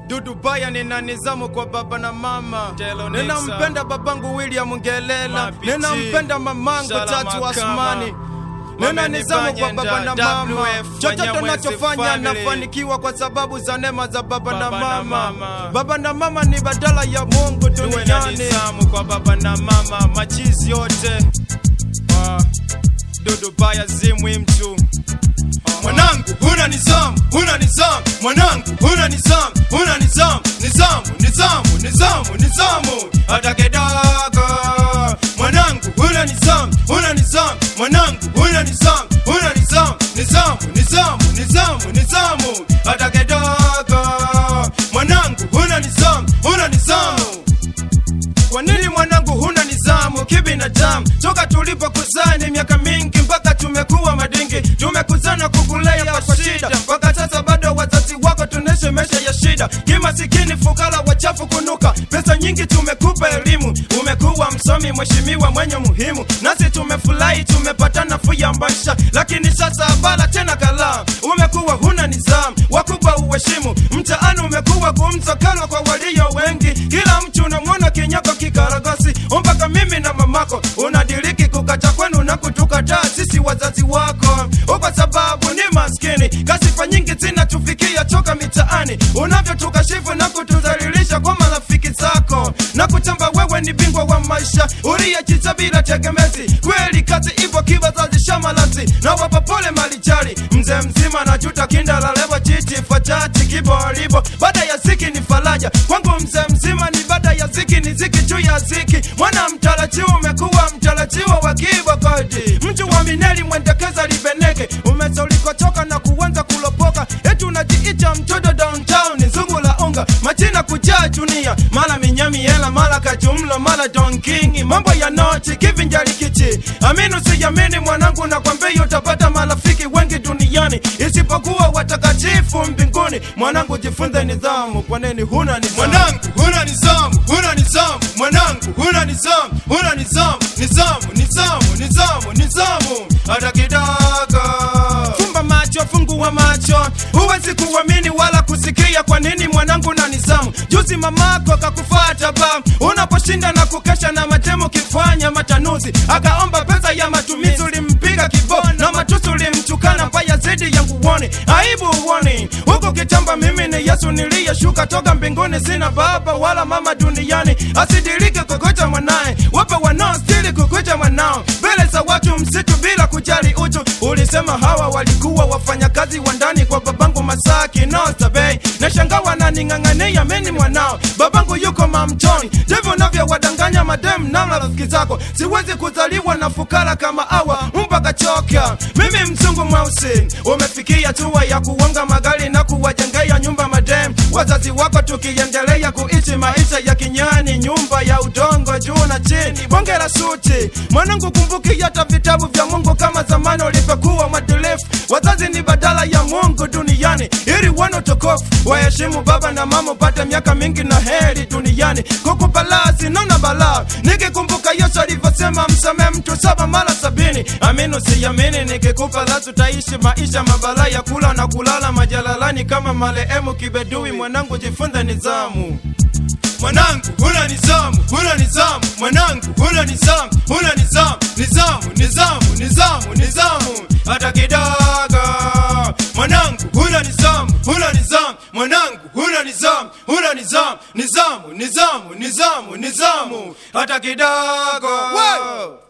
Dudu Baya nina nizamu kwa baba na mama, Telo Nixa. ninampenda babangu William Ngelela, Mapiti. ninampenda mamangu Shala Tatu Makama. Asmani, nina nizamu kwa baba na Wamenibanyenda, mama. WF, Chochote Wanyamwezi nachofanya family. nafanikiwa kwa sababu za neema za baba, na Baba na mama. mama. Baba na mama ni badala ya Mungu tuwe na duniani. nizamu kwa baba na mama machizi yote Ah, dudu baya zimwi mtu Mwanangu huna nizamu, huna nizamu, mwanangu huna nizamu, huna nizamu, nizamu, nizamu, nizamu, nizamu, hata kidogo. Mwanangu huna nizamu, huna nizamu, mwanangu huna nizamu, huna nizamu, nizamu, nizamu, nizamu, nizamu, hata kidogo. Mwanangu huna nizamu, huna nizamu. Kwa nini mwanangu huna nizamu kibinadamu? Toka tulipokuzani miaka mingi mpaka tumekuwa madingi, tumekuzana kukulea kwa shida, mpaka sasa bado wazazi wako tuneshe maisha ya shida, kimasikini, fukara, wachafu, kunuka pesa nyingi. Tumekupa elimu, umekuwa msomi, mheshimiwa, mwenye muhimu, nasi tumefurahi, tumepata nafuu ya maisha, lakini sasa bala tena kala, umekuwa huna nizamu, wakubwa uheshimu, mtaani umekuwa kumsokano kwa walio wengi, kila mtu unamwona kinyako kikaragosi, mpaka mimi na mamako unadiriki kukacha kwenu na kutukataa sisi wazazi wako, kwa sababu ni maskini. Kasifa nyingi zinatufikia toka mitaani, unavyotukashifu na kutudhalilisha kwa marafiki zako na kutamba wewe ni bingwa wa maisha uliyejiza bila tegemezi. Kweli kazi ipo kibazazi shamalasi na wapa pole malijali mzee mzima na juta kinda la lewa chichi fachati kibolibo baada ya ziki ni faraja kwangu mzee mzima ni baada ya ziki ni ziki juu ya ziki mwana mtarajiwa umekuwa mtarajiwa wa kibakodi mtu wa mineli mwendekeza libeneke umeza ulikotoka na kuanza kulopoka eti unajiita mtoto downtown zungu la unga majina kujaa dunia mara minyami hela mara kajumlo mara don king mambo ya nochi kivinjari kichi amini usiyamini mwanangu na kwambia utapata marafiki wengi duniani isipokuwa watakatifu mbinguni mwanangu jifunze nidhamu kwa nini huna nidhamu mwanangu huna nidhamu huna nidhamu mwanangu huna nidhamu huna nidhamu nidhamu nidhamu nidhamu nidhamu hata kidogo fumba macho fungua macho huwezi kuamini wala kusikia kwa nini mwanangu na nizamu juzi mamako kakufata ba unaposhinda na kukesha na matemo kifanya matanuzi akaomba pesa ya matumizi ulimpiga kibo na matusi ulimtukana mbaya zidi ya nguoni aibu uoni huku kitamba mimi ni yesu niliyeshuka toka mbinguni sina baba wala mama duniani asidirike kukuta mwanaye wape wanaostili kukuta mwanao mbele za watu msitu bila kujali utu ulisema hawa walikuwa wafanyakazi wa ndani kwa babangu masaki nostabei na shanga wananing'ang'ania mini mwanao babangu yuko mamchoni ndivyo navyowadanganya madem na rafiki zako siwezi kuzaliwa na fukara kama awa mpaka choka mimi mzungu mweusi umefikia tua ya kuonga magari na kuwajengea nyumba madem wazazi wako tukiendelea kuishi maisha ya kinyani nyumba ya udongo juu na chini bonge la suti mwanangu kumbuki hata vitabu vya mungu kama zamani ulivyokuwa mwadilifu wazazi ni badala ya mungu duniani ili wana utukufu waheshimu baba na mama upate miaka mingi na heri duniani kukupalasi nona balaa nikikumbuka yesu alivyosema msamehe mtu saba mara sabini amini usiyamini nikikupa lasu utaishi maisha mabala ya kula na kulala majalalani kama marehemu kibedui mwanangu jifunze nizamu mwanangu huna nizamu huna nizamu mwanangu huna nizamu huna nizamu nizamu nizamu nizamu nizamu hata kidogo mwanangu huna nizamu huna nizamu mwanangu huna nizamu huna nizamu nizamu nizamu nizamu nizamu hata kidogo wow.